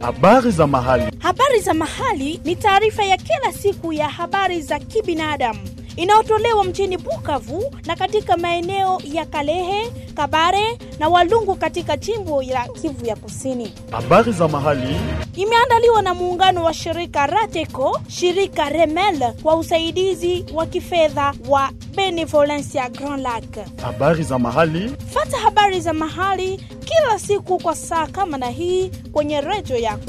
Habari za mahali. Habari za mahali ni taarifa ya kila siku ya habari za kibinadamu inayotolewa mjini Bukavu na katika maeneo ya Kalehe, Kabare na Walungu katika jimbo la Kivu ya Kusini. Habari za mahali. Imeandaliwa na muungano wa shirika Rateco, shirika Remel kwa usaidizi wa kifedha wa Benevolencia Grand Lac. Habari za mahali. Fata habari za mahali kila siku kwa saa kama na hii kwenye redio yako.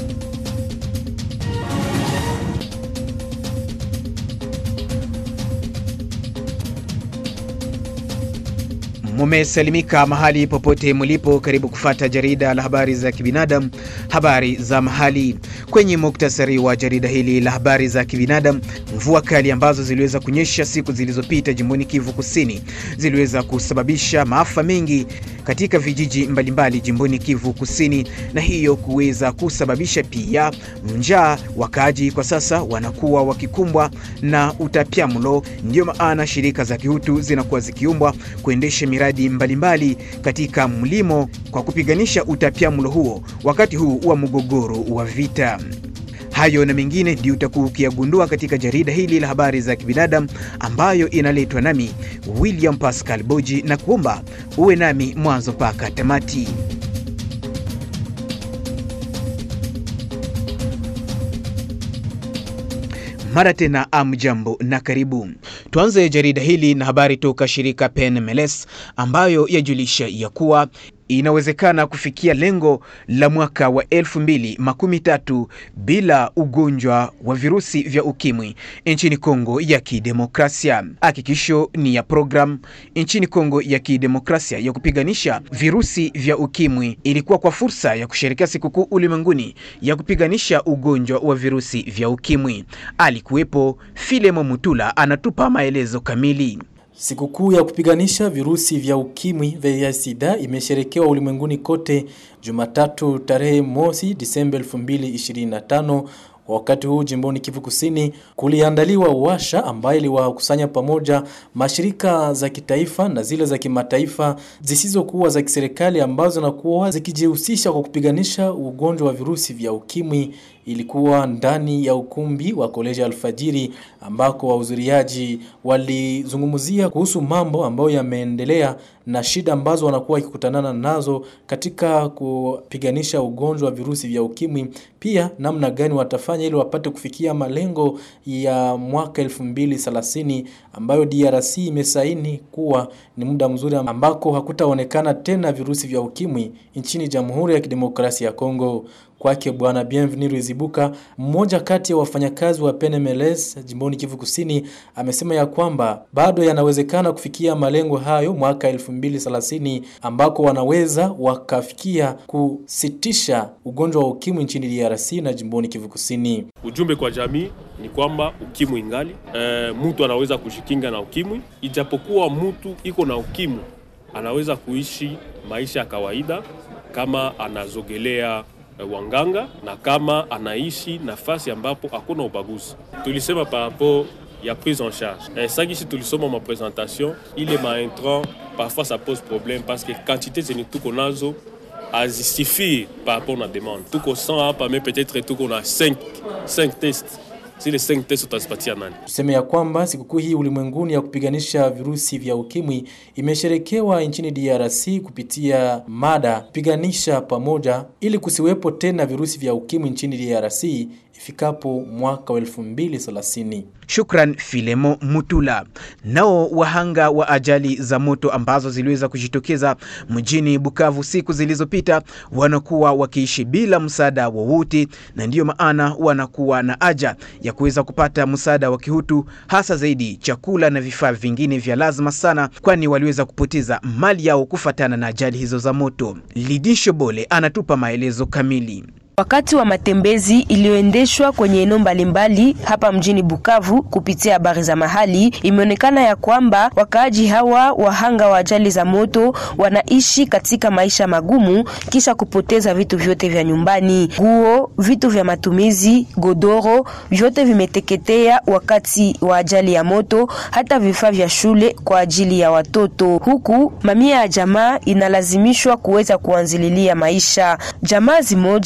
Mumesalimika mahali popote mulipo, karibu kufata jarida la habari za kibinadamu, habari za mahali. Kwenye muktasari wa jarida hili la habari za kibinadamu, mvua kali ambazo ziliweza kunyesha siku zilizopita jimboni Kivu Kusini ziliweza kusababisha maafa mengi katika vijiji mbalimbali jimboni Kivu Kusini, na hiyo kuweza kusababisha pia njaa. Wakaaji kwa sasa wanakuwa wakikumbwa na utapiamlo, ndiyo maana shirika za kihutu zinakuwa zikiumbwa kuendesha miradi mbalimbali mbali katika mlimo kwa kupiganisha utapiamlo huo wakati huu wa mgogoro wa vita. Hayo na mengine ndio utakuwa ukiyagundua katika jarida hili la habari za kibinadamu ambayo inaletwa nami William Pascal Boji, na kuomba uwe nami mwanzo mpaka tamati. Mara tena amjambo na karibu. Tuanze jarida hili na habari toka shirika PNMLS ambayo yajulisha ya kuwa inawezekana kufikia lengo la mwaka wa elfu mbili makumi tatu bila ugonjwa wa virusi vya ukimwi nchini Kongo ya Kidemokrasia. Hakikisho ni ya program nchini Kongo ya Kidemokrasia ya kupiganisha virusi vya ukimwi ilikuwa kwa fursa ya kusherekea sikukuu ulimwenguni ya kupiganisha ugonjwa wa virusi vya ukimwi. Alikuwepo Filemo Mutula anatupa maelezo kamili. Sikukuu ya kupiganisha virusi vya ukimwi vya sida imesherekewa ulimwenguni kote Jumatatu tarehe mosi Disemba 2025. Wakati huu jimboni Kivu Kusini kuliandaliwa washa ambayo iliwakusanya pamoja mashirika za kitaifa na zile za kimataifa zisizokuwa za kiserikali ambazo nakuwa zikijihusisha kwa kupiganisha ugonjwa wa virusi vya ukimwi. Ilikuwa ndani ya ukumbi wa koleji Alfajiri ambako wahudhuriaji walizungumzia kuhusu mambo ambayo yameendelea na shida ambazo wanakuwa wakikutanana nazo katika kupiganisha ugonjwa wa virusi vya ukimwi, pia namna gani watafanya ili wapate kufikia malengo ya mwaka 2030 ambayo DRC imesaini kuwa ni muda mzuri ambako hakutaonekana tena virusi vya ukimwi nchini Jamhuri ya Kidemokrasia ya Kongo. Kwake Bwana Bienvenu Ruzibuka, mmoja kati ya wafanyakazi wa PNMLS jimboni Kivu Kusini, amesema ya kwamba bado yanawezekana kufikia malengo hayo mwaka 2030 ambako wanaweza wakafikia kusitisha ugonjwa wa ukimwi nchini DRC na jimboni Kivu Kusini. Ujumbe kwa jamii ni kwamba ukimwi ingali, e, mtu anaweza kujikinga na ukimwi, ijapokuwa mtu iko na ukimwi anaweza kuishi maisha ya kawaida kama anazogelea wanganga na kama anaishi nafasi ambapo hakuna ubaguzi. Tulisema par rapport ya prise en charge eh, sakishi tulisoma ma presentation ile ma intrant parfois ça pose problème parce que quantité zenye tuko nazo azisifie par rapport na demande. Tuko 100 hapa mais peut-être tuko na 5 5 tests zile 5 tests utazipatia nani? Tuseme ya kwamba sikukuu hii ulimwenguni ya kupiganisha virusi vya ukimwi imesherekewa nchini DRC kupitia mada piganisha pamoja, ili kusiwepo tena virusi vya ukimwi nchini DRC ifikapo mwaka wa 2030. Shukran Filemo Mutula. Nao wahanga wa ajali za moto ambazo ziliweza kujitokeza mjini Bukavu siku zilizopita wanakuwa wakiishi bila msaada wowote, na ndiyo maana wanakuwa na haja ya kuweza kupata msaada wa kihutu, hasa zaidi chakula na vifaa vingine vya lazima sana, kwani waliweza kupoteza mali yao kufatana na ajali hizo za moto. Lidisho Bole anatupa maelezo kamili. Wakati wa matembezi iliyoendeshwa kwenye eneo mbalimbali hapa mjini Bukavu kupitia habari za mahali, imeonekana ya kwamba wakaaji hawa wahanga wa ajali za moto wanaishi katika maisha magumu kisha kupoteza vitu vyote vya nyumbani, nguo, vitu vya matumizi, godoro, vyote vimeteketea wakati wa ajali ya moto, hata vifaa vya shule kwa ajili ya watoto, huku mamia ya jamaa inalazimishwa kuweza kuanzililia maisha. Jamaa zimoja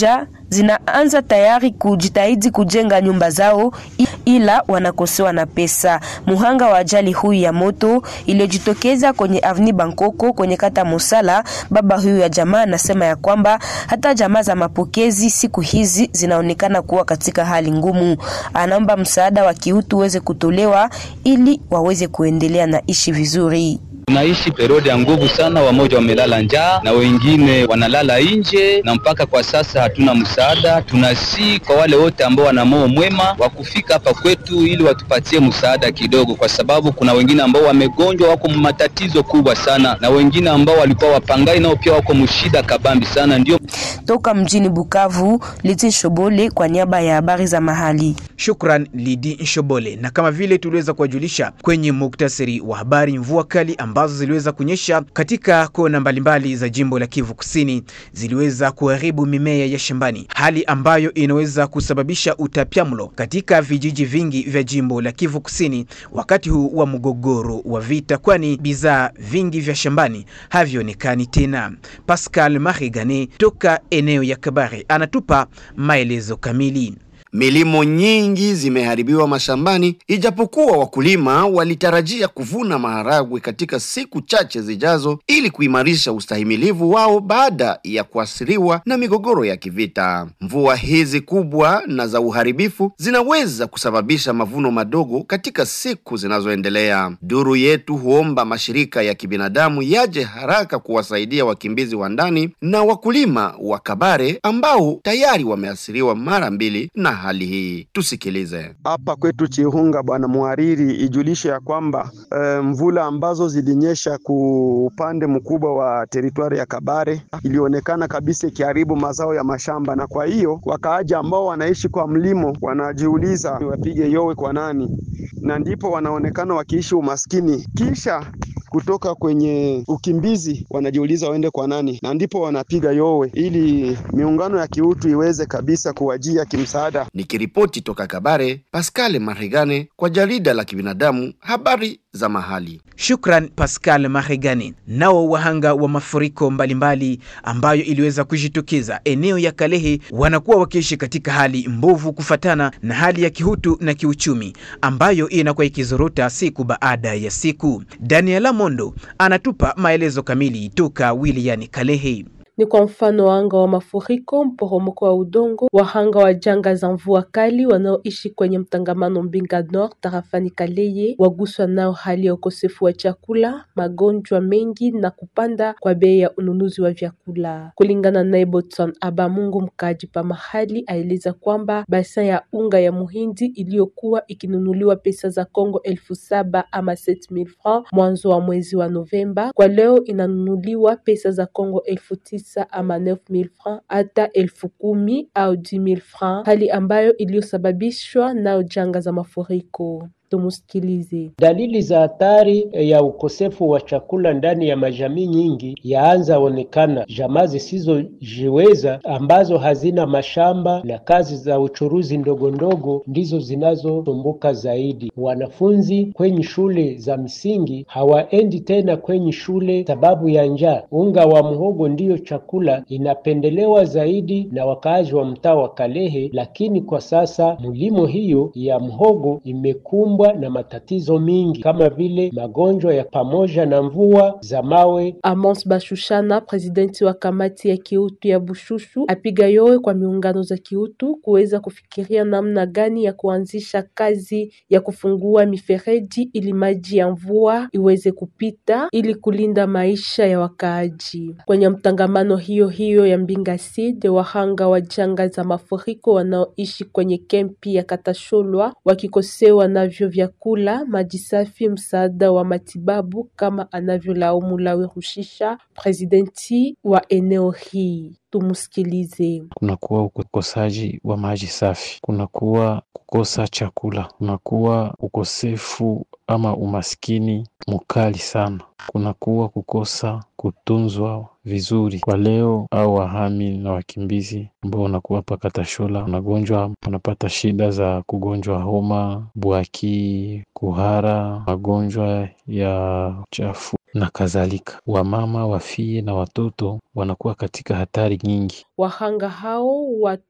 zinaanza tayari kujitahidi kujenga nyumba zao, ila wanakosewa na pesa. Muhanga wa ajali huyu ya moto iliyojitokeza kwenye Avni Bankoko kwenye kata Musala, baba huyu ya jamaa anasema ya kwamba hata jamaa za mapokezi siku hizi zinaonekana kuwa katika hali ngumu. Anaomba msaada wa kiutu uweze kutolewa ili waweze kuendelea na ishi vizuri. Tunaishi periodi ya nguvu sana, wamoja wamelala njaa na wengine wanalala nje, na mpaka kwa sasa hatuna msaada. Tunasi kwa wale wote ambao wana moyo mwema wa kufika hapa kwetu ili watupatie msaada kidogo, kwa sababu kuna wengine ambao wamegonjwa, wako matatizo kubwa sana, na wengine ambao walikuwa wapangai nao pia wako mshida kabambi sana. Ndio Toka mjini Bukavu, Liti Shobole kwa niaba ya habari za mahali. Shukran Lidi Nshobole. Na kama vile tuliweza kuwajulisha kwenye muktasari wa habari, mvua kali ambazo ziliweza kunyesha katika kona mbalimbali za jimbo la Kivu Kusini ziliweza kuharibu mimea ya shambani, hali ambayo inaweza kusababisha utapiamlo katika vijiji vingi vya jimbo la Kivu Kusini wakati huu wa mgogoro wa vita, kwani bidhaa vingi vya shambani havionekani tena. Pascal Marigane toka eneo ya Kabare anatupa maelezo kamili. Milimo nyingi zimeharibiwa mashambani, ijapokuwa wakulima walitarajia kuvuna maharagwe katika siku chache zijazo ili kuimarisha ustahimilivu wao baada ya kuathiriwa na migogoro ya kivita. Mvua hizi kubwa na za uharibifu zinaweza kusababisha mavuno madogo katika siku zinazoendelea. Duru yetu huomba mashirika ya kibinadamu yaje haraka kuwasaidia wakimbizi wa ndani na wakulima wa Kabare ambao tayari wameathiriwa mara mbili na hali hii. Tusikilize. Hapa kwetu Chihunga, bwana mhariri, ijulishe ya kwamba e, mvula ambazo zilinyesha ku upande mkubwa wa teritwari ya Kabare ilionekana kabisa ikiharibu mazao ya mashamba, na kwa hiyo wakaaji ambao wanaishi kwa mlimo wanajiuliza wapige yowe kwa nani, na ndipo wanaonekana wakiishi umaskini kisha kutoka kwenye ukimbizi wanajiuliza waende kwa nani, na ndipo wanapiga yowe ili miungano ya kiutu iweze kabisa kuwajia kimsaada. Nikiripoti toka Kabare, Pascal Marigane kwa jarida la kibinadamu habari za mahali. Shukran Pascal Maregani. Nao wahanga wa mafuriko mbalimbali ambayo iliweza kujitokeza eneo ya Kalehe wanakuwa wakiishi katika hali mbovu kufatana na hali ya kihutu na kiuchumi ambayo inakuwa ikizorota siku baada ya siku. Daniela Mondo anatupa maelezo kamili toka wilayani Kalehe. ni kwa mfano wahanga wa mafuriko, mporomoko wa udongo, wahanga wa janga za mvua kali wanaoishi kwenye mtangamano Mbinga Nord tarafani Kaleye, waguswa nao hali ya ukosefu wa chakula, magonjwa mengi na kupanda kwa bei ya ununuzi wa vyakula. Kulingana naye Botson Abamungu, mkaaji pa mahali, aeleza kwamba basa ya unga ya muhindi iliyokuwa ikinunuliwa pesa za Kongo elfu saba ama 7000 francs mwanzo wa mwezi wa Novemba, kwa leo inanunuliwa pesa za Kongo elfu tisa ama 9000 francs hata elfu kumi au 10000 francs, hali ambayo iliyosababishwa nayo janga za mafuriko. Tumusikilize. Dalili za hatari ya ukosefu wa chakula ndani ya majamii nyingi yaanza onekana. Jamaa zisizojiweza ambazo hazina mashamba na kazi za uchuruzi ndogo ndogo ndizo zinazosumbuka zaidi. Wanafunzi kwenye shule za msingi hawaendi tena kwenye shule sababu ya njaa. Unga wa mhogo ndiyo chakula inapendelewa zaidi na wakaaji wa mtaa wa Kalehe, lakini kwa sasa mlimo hiyo ya mhogo imekumbwa na matatizo mingi kama vile magonjwa ya pamoja na mvua za mawe. Amos Bashushana, presidenti wa kamati ya kiutu ya Bushushu, apiga yowe kwa miungano za kiutu kuweza kufikiria namna gani ya kuanzisha kazi ya kufungua mifereji ili maji ya mvua iweze kupita ili kulinda maisha ya wakaaji. Kwenye mtangamano hiyo hiyo ya Mbinga Sid, wahanga wa janga za mafuriko wanaoishi kwenye kempi ya Katasholwa wakikosewa navyo vyakula, maji safi, msaada wa matibabu kama anavyolaumu Lawe Rushisha, presidenti wa eneo hii. Tumusikilize. Kunakuwa ukosaji wa maji safi, kunakuwa kukosa chakula, kunakuwa ukosefu ama umaskini mkali sana, kunakuwa kukosa kutunzwa vizuri kwa leo au wahami na wakimbizi ambao wanakuwa paka Tashola, wanagonjwa wanapata shida za kugonjwa homa, bwaki, kuhara, magonjwa ya uchafu na kadhalika. Wamama, wafie na watoto wanakuwa katika hatari nyingi. Wahanga hao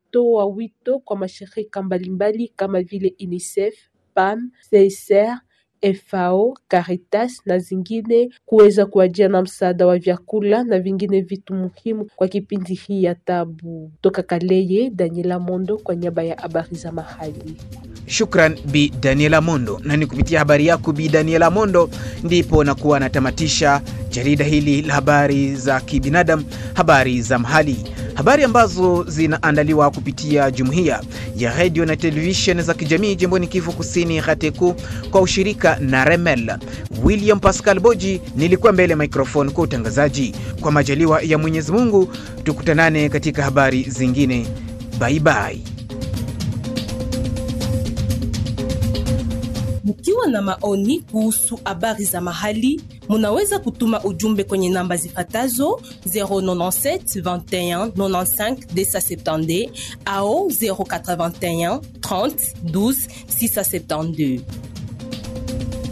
Alitoa wito kwa mashirika mbalimbali kama vile UNICEF, PAM, CICR, FAO, Caritas na zingine kuweza kuajia na msaada wa vyakula na vingine vitu muhimu kwa kipindi hii ya tabu. Toka Kaleye, Daniela Mondo kwa niaba ya habari za mahali. Shukran Bi Daniela Mondo. Na ni kupitia habari yako Bi Daniela Mondo ndipo nakuwa natamatisha jarida hili la habari za kibinadamu, habari za mahali, habari ambazo zinaandaliwa kupitia jumuiya ya redio na televisheni za kijamii jimboni Kivu Kusini, RATECO kwa ushirika na Remel. William Pascal Boji nilikuwa mbele ya microphone kwa utangazaji. Kwa majaliwa ya Mwenyezi Mungu, tukutanane katika habari zingine. Bye bye. Mkiwa na maoni kuhusu habari za mahali, munaweza kutuma ujumbe kwenye namba zifatazo 097 21 95 270 au 081 30 12 672.